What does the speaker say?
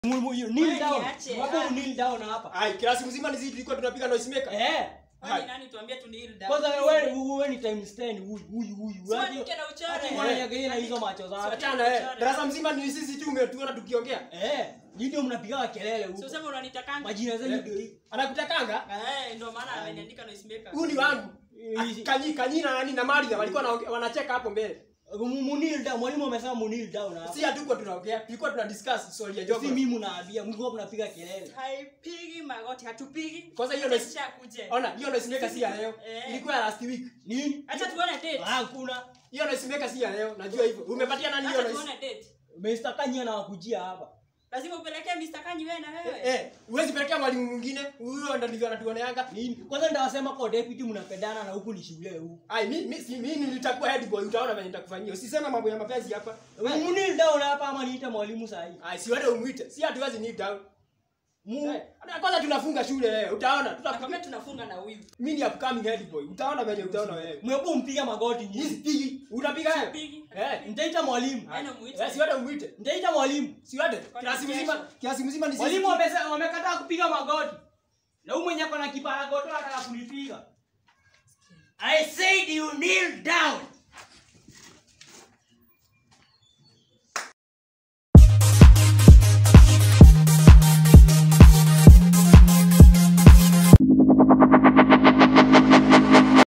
Mu- mu- you kneel Wewe down. niache, Hapo ah. kneel down hapa. Ai, klasi mzima ni sisi tulikuwa tunapiga noise maker. Eh. Wewe ni nani tuambie tu kneel down? Kwanza wewe wewe ni times 10 huyu huyu huyu. Si Hadi- uandike na uchore. hadi unaniangalia na hizo macho zako. Achana eh. Darasa mzima ni sisi tu umetuona tukiongea. Eh, nyinyi ndio mnapiga kelele Si huko. useme unanitakanga? Majina zenu ndio hii. Anakutakanga? Eh, ndio maana ameniandika noise maker. Huyu ni wangu. Hizi- Kanyi kanyi na nani na Maria walikuwa wanaongea- wanacheka hapo mbele. Mu- mu kneel down. Mwalimu amesema mu kneel down hapa. Si hatuko tunaongea, tulikuwa tuna discuss swali ya Si jogo. mimi mnaambia, mlikuwa mnapiga kelele. Haipigi magoti, hatupigi. Kwanza hiyo Acha noise- sishakuje. Ona, hiyo noise maker si ya leo. Eh. Ilikuwa ya last week. Nini? Acha tuone date. Ah, Hakuna. Hiyo noise maker si ya leo, najua hivyo. Umepatia nani hiyo Acha noise? tuone date. Mr. Kanya na wakujia hapa. Lazima upelekee Mr. Kanyi wewe na wewe. Eh, huwezi pelekea mwalimu mwingine. Huyo ndo ndivyo anatuoneanga. Nini? Kwanza ndawasema kwa deputy mnapendana na huku ni shule huku. Ai, mi mi si mimi nitakuwa head boy, utaona venye nitakufanyia. Usisema mambo ya mapenzi hapa. Mu kneel down hapa ama niite mwalimu saa hii. Ai, si wewe umuite. Si hatuwezi kneel down. Mu Eh, hata kwanza tunafunga shule leo. Utaona. Nakwambia Tutakuwa tunafunga na huyu. mimi ni upcoming head boy. Utaona venye utaona wewe. mwepo mpiga magoti Hizi nyinyi. pigi. Unapiga wewe? Pigi. Eh. Nitaita mwalimu. Aina muite. Eh, si wewe umuite. Nitaita mwalimu. Si wewe. Kwani Kiasi kesho? mzima, kiasi mzima ni sisi. Mwalimu wamese- wamekataa kupiga magoti. Na huyu mwenye ako na kipara goto anataka kunipiga. I said you kneel down.